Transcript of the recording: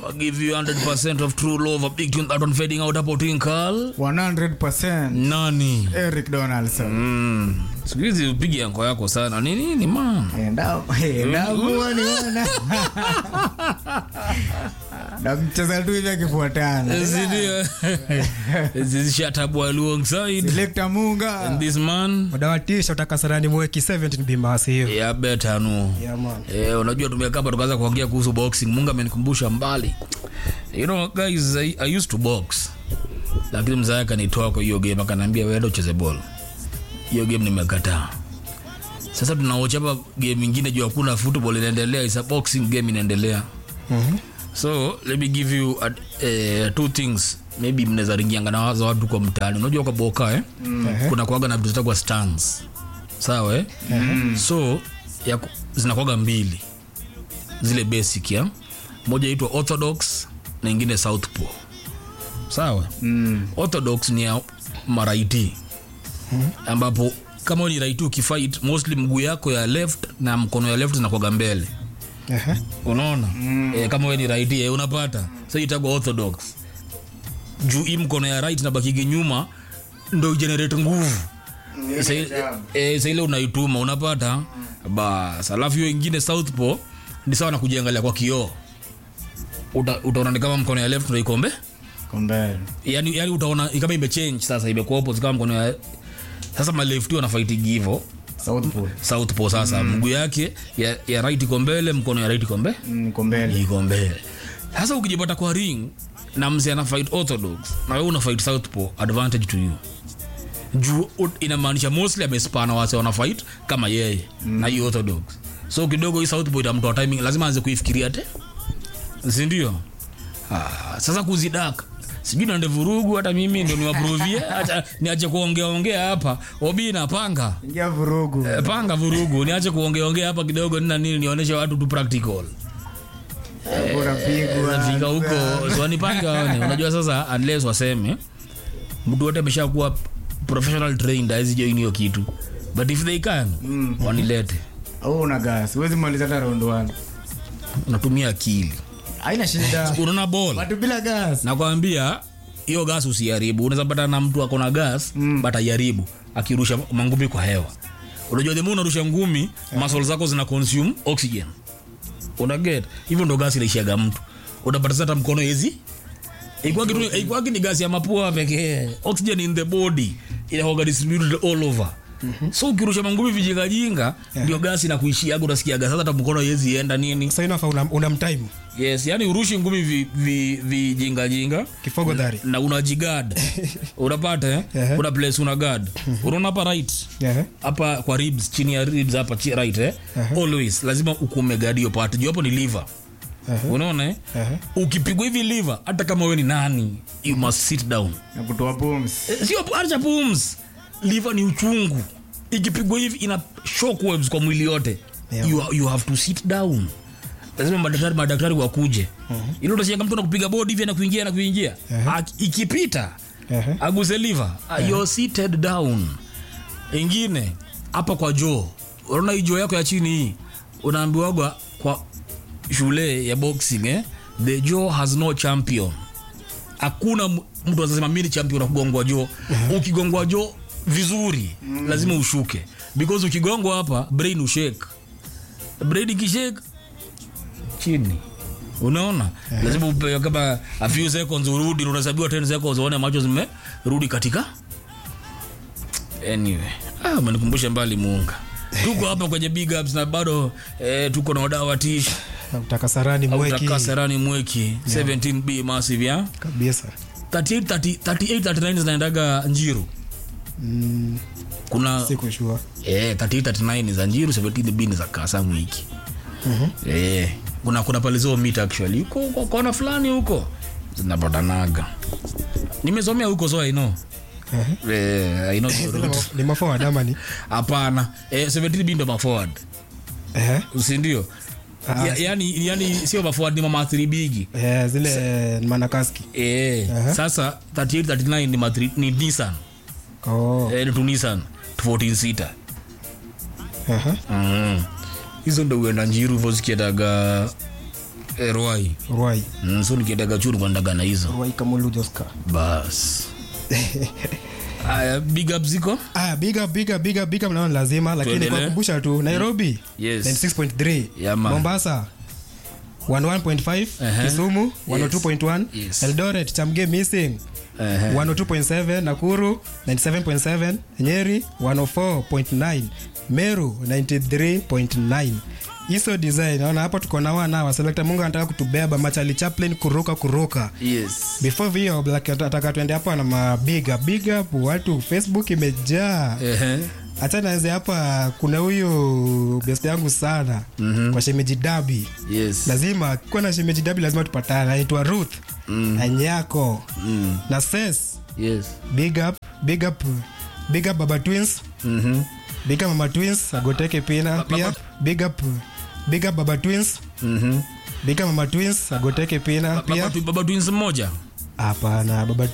I'll give you 100% of true love. A big tune that one fading out hapo Twinkle. 100% Nani? Eric Donaldson. Mm. Siku hizi upige anko yako sana. Ni nini man? Enda enda kuoni wana. Na mcheza tu hivi akifuatana. Ndio. This is Shatabwa alongside Selector Munga. and this man. madawatisha utakasarani mweki 17 bimasi hiyo Yeah, better no. Yeah, man. Eh, unajua tumekaa hapa tukaanza kuongea kuhusu boxing. Mungu amenikumbusha mbali. You know guys, I, I used to box. Lakini mzee akanitoa kwa hiyo game akaniambia wewe ndio ucheze ball. Hiyo game nimekataa. Sasa tunaocha hapa game nyingine juu hakuna football inaendelea, is a boxing game inaendelea. Mhm. So let me give you uh, uh, two things maybe mnaweza ringianga na wazo watu kwa mtaani. Unajua kwa boka eh? Kuna kuaga na vitu zitakuwa stands. Sawa eh? So ya ku- zinakuwaga mbili zile basic ya moja inaitwa orthodox na ingine southpaw sawa Mm. orthodox ni ya maraiti ambapo kama wewe ni raiti ukifight mostly mguu yako ya left na mkono ya left zinakuwaga mbele Ehe. unaona mm. e, kama wewe ni right eh, unapata so itagwa orthodox juu hii mkono ya right na bakigi nyuma ndo generate nguvu Sa- eh, sa ile unaituma unapata bas alafu hiyo ingine southpaw ni sawa na kujiangalia kwa kioo Uta- utaona ni kama mkono ya left ndo iko mbe Kombele. yani, yani utaona kama imechange sasa imekuwa opposite kama mkono ya sasa malefti wanafaitigi hivo Southpaw. southpaw sasa mguu yake ya, ya right iko mbele mkono ya right iko mbe Mm, kombele. iko mbele sasa ukijipata kwa ring na mzee ana fight orthodox na wewe una fight southpaw advantage to you juu ut- inamaanisha mostly amespana wase wana fight kama yeye na hii orthodox so kidogo hii southpaw itamtoa timing lazima aanze kuifikiria te sindio ah, sasa kuzidaka sijui nande vurugu hata mimi ndio niwaprovie hata niache kuongea ongea hapa obi na panga Ingia vurugu. Eh, panga vurugu niache kuongea ongea hapa kidogo nina nini nionyeshe watu tu practical Unapigwa. nafika huko swanipange waone unajua sasa unless waseme mtu wote ameshakuwa professional trained hawezi join hiyo kitu but if they can Mm. wanilete Au una gas. Huwezi maliza hata round 1. unatumia akili Haina shida. unaona ball Watu bila gas. nakwambia hiyo gas usiharibu unaweza pata na mtu akona gas mm. but ajaribu akirusha mangumi kwa hewa unajua the more unarusha ngumi muscle zako zina consume oxygen unaget hivyo ndo gas inaishiaga mtu unapata sasa hata mkono hizi ikwaki tu ikwaki ni gas ya mapua pekee oxygen in the body inakuwa distributed all over so ukirusha mangumi vijingajinga ndio gas inakuishiaga unasikiaga sasa hata mkono haiwezi enda nini sasa inafa una, una mtime yes yani urushi ngumi vijingajinga vi, vi jinga-jinga kifogo dhari na unajigad unapata eh? Ehe. una place una guard unaona hapa right Ehe. hapa kwa ribs chini ya ribs hapa chi- right eh? always lazima ukume guard hiyo part juu hapo ni liver Ehe. unaona eh? Ehe. ukipigwa hivi liver hata kama wewe ni nani you must sit down Na kutoa pumzi. Eh, sio acha pums liver ni uchungu ikipigwa hivi ina shockwaves kwa mwili yote Yeah. you, you have to sit down lazima madaktari madaktari wakuje ili utasianga mtu anakupiga bodi hivi anakuingia anakuingia Aki- ikipita Ehe. aguse liver uh, you're seated down ingine hapa kwa joo unaona hii joo yako ya chini hii unaambiwagwa kwa shule ya boxing eh? the jaw has no champion hakuna m- mtu anasema mimi ni champion wa kugongwa joo ukigongwa joo vizuri lazima ushuke because ukigongwa hapa brain ushake brain ikishake chini unaona lazima upewe kama a few seconds urudi na unahesabiwa 10 seconds uone macho zimerudi katika anyway ah, umenikumbusha mbali muunga tuko hapa kwenye big ups na bado eh, tuko na wadau wa tish utakasarani mweki autakasarani mweki 17b massive ya kabisa 38 30 38 39 zinaendaga njiru mm, kuna sikushua eh, 38 39 za njiru 17b ni za kasa mwiki eh, kuna kuna pale zo meet actually huko huko kona fulani huko zinapatanaga nimesomea huko so I know eh, I know the route. ni maforward ama ni hapana eh, 17b ndo maforward Ehe. sindio Ah, ya, yani, yani sio maforward ni mama 3 bigi Eh, zile manakaski eh, Aha. sasa 38 39 ni, matri, ni nissan oh. eh, ni tu nissan 14 sita Aha. mm. hizo ndo uenda njiru hivo zikiendaga Eh, Ruai. Ruai. Mm, so nikiendaga chuo nikuendaga na hizo Ruai Kamulu Joska. bas aya big up ziko Ah, big up, big up, big up, big up naona lazima lakini Tuendelee. kwa kumbusha tu Nairobi Yes. 96.3 Yeah, man. Mombasa 11.5 Uh-huh. Kisumu 102.1 Yes. Eldoret Chamge missing Ehe. 102.7 Nakuru 97.7 Nyeri 104.9 Meru 93.9 hizo design naona hapo tuko na wana wa selector Mungu anataka kutubeba machali chaplain kuruka kuruka yes before vio black ataka tuende hapo na mabiga big up watu Facebook imejaa Ehe. hata naanze hapa kuna huyu best yangu sana mm-hmm. kwa shemeji dabi yes lazima kuwa na shemeji dabi lazima tupatane anaitwa ruth mm. anyako Mm. na ses yes big up big up big up baba twins Mhm. big up mama twins agoteke pina pia big up big up baba twins Mhm. big up mama twins agoteke pina Baba pia tu- baba twins mmoja hapana baba